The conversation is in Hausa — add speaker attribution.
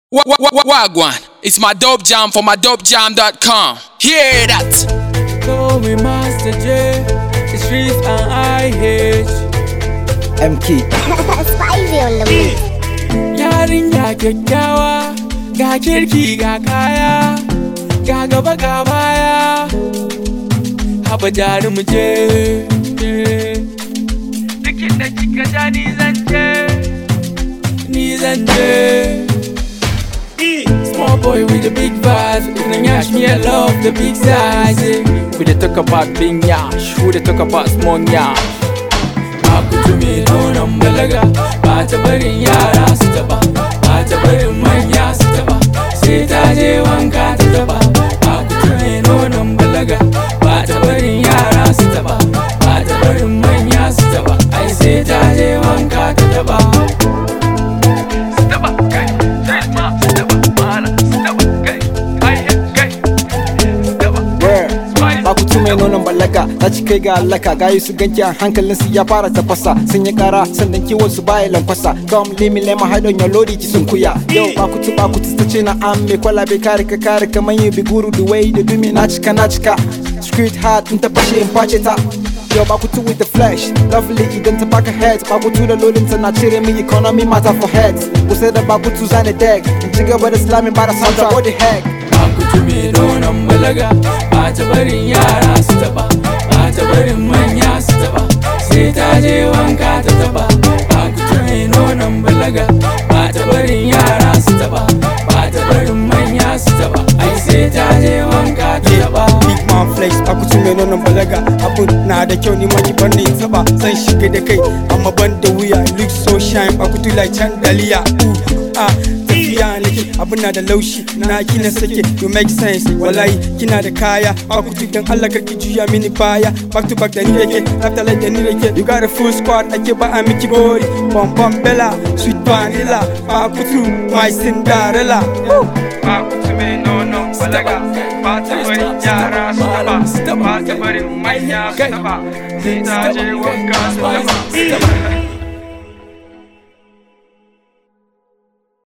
Speaker 1: Wa- wa- wa- Wagwan, it's my dope jam for my dopejam.com. Hear that?
Speaker 2: Call me Master J, the streets and IH.
Speaker 3: MK
Speaker 4: Spicy on the beat.
Speaker 2: Yarinya kyakkyawa, ga kirki ga kaya, ga gaba ga baya. Haba jari mu je. Duk da kika ja ni zan je, ni zan je. Small boy with a big vibes, in yash me I love the big size. eh. We dey talk about big yash, we dey talk about small yash. Akutu mai nonon balaga ba ta barin yara su taba ba ta barin manya su taba sai ta je wanka ta taba Akutu mai nonon balaga ba ta barin yara su taba ba ta barin manya su taba ai sai ta je wanka ta taba Su taba kai, sai ma su taba mana su taba kai, ai kai su taba
Speaker 3: where ba ku mai nonon balaga ta ci kai ga allaka gayu su ganki a hankalin su ya fara tafasa sun yi kara sannan kiwon su baya lankwasa come leave me let my hide on your lorry ki sun kuya yau ba ku tu ba ku ta ce na an me kwalabe kare ka kare kamar yi biguru the way da dumi na cika na cika street hard in ta fashe in face ta Yo, Bakutu with the flesh, lovely idan ta baka head Bakutu da lolin ta na cire min economy matter for heads Kusa da Bakutu zane deck, in ci gaba da slamming ba da soundtrack, what the heck
Speaker 2: Akutu mai nonon balaga ba ta barin yara su taba ba ta barin manya su taba sai ta je wanka ta taba Akutu mai nonon balaga ba ta barin yara su taba ba ta barin manya su taba ai sai ta je wanka ta taba
Speaker 5: Big man flex a kusa mai nonon balaga abun na da kyau ni maki ban ni saba zan shiga da kai amma ban da wuya look so shine a kutu like chandelier Ooh, ah tafiya nake abun na da laushi na kina sake you make sense wallahi kina da kaya a kutu dan Allah karki juya mini baya back to back da ni yake after like da ni yake you got a full squad ake ba a miki gori bom bom bella sweet vanilla a kutu my cinderella Ooh. a kutu mai nonon balaga ba ta bari yara su taba ba ta bari manya su taba sai ta je wanka su taba